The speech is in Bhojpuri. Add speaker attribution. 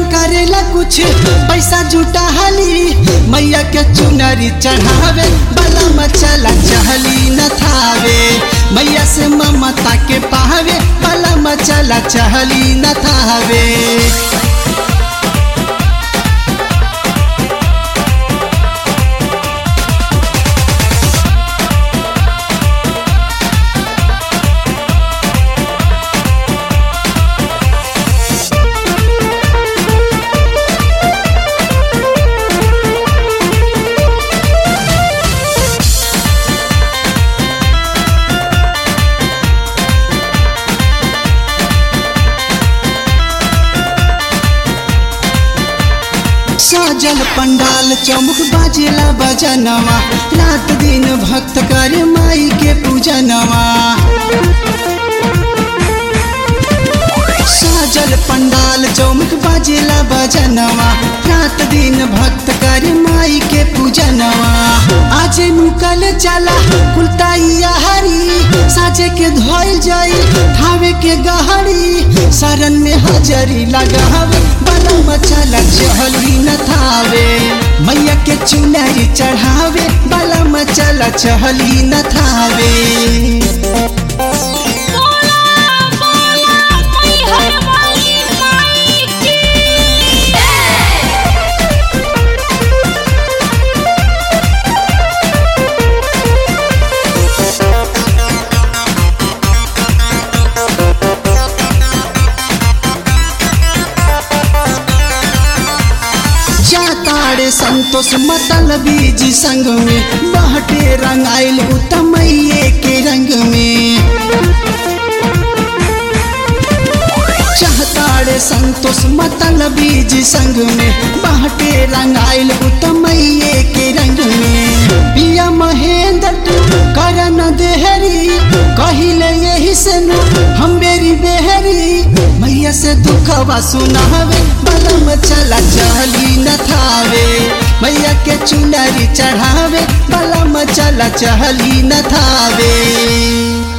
Speaker 1: करेला कुछ पैसा जुटा हली मैया के चुनरी चढ़ावे बला मचला चहली न थावे मैया से ममता के पावे बला मचला चहली न थावे सजल पंडाल चौमुख बाजेला बजनवा रात दिन भक्त करे माई के पूजनवा सजल पंडाल चौमुख बाजेला बजनवा रात दिन भक्त करे माई के पूजनवा आज मुकल चला कुलताइया हरी साजे के धोइल जाई ठावे के गहरी शरण में हजरी लगावे बला मचला चहली न थावे मैया के चुनरी चढ़ावे बला मचला चहली न थावे
Speaker 2: बोला बोला मैहर वाली माई की
Speaker 1: जाताड़े संतोष मतल बीज संग में बहटे रंग आयल उतमैये के रंग में चाहताड़े संतोष मतल बीज संग में बहटे रंग आयल उतमैये के रंग में पिया महेंद्र तू करन देहरी कहिले यही से नु हम बेरी बेहरी मैया से दुखवा सुनावे बलम चला चहली न थावे मैया के चुनरी चढ़ावे बलम चला चहली न थावे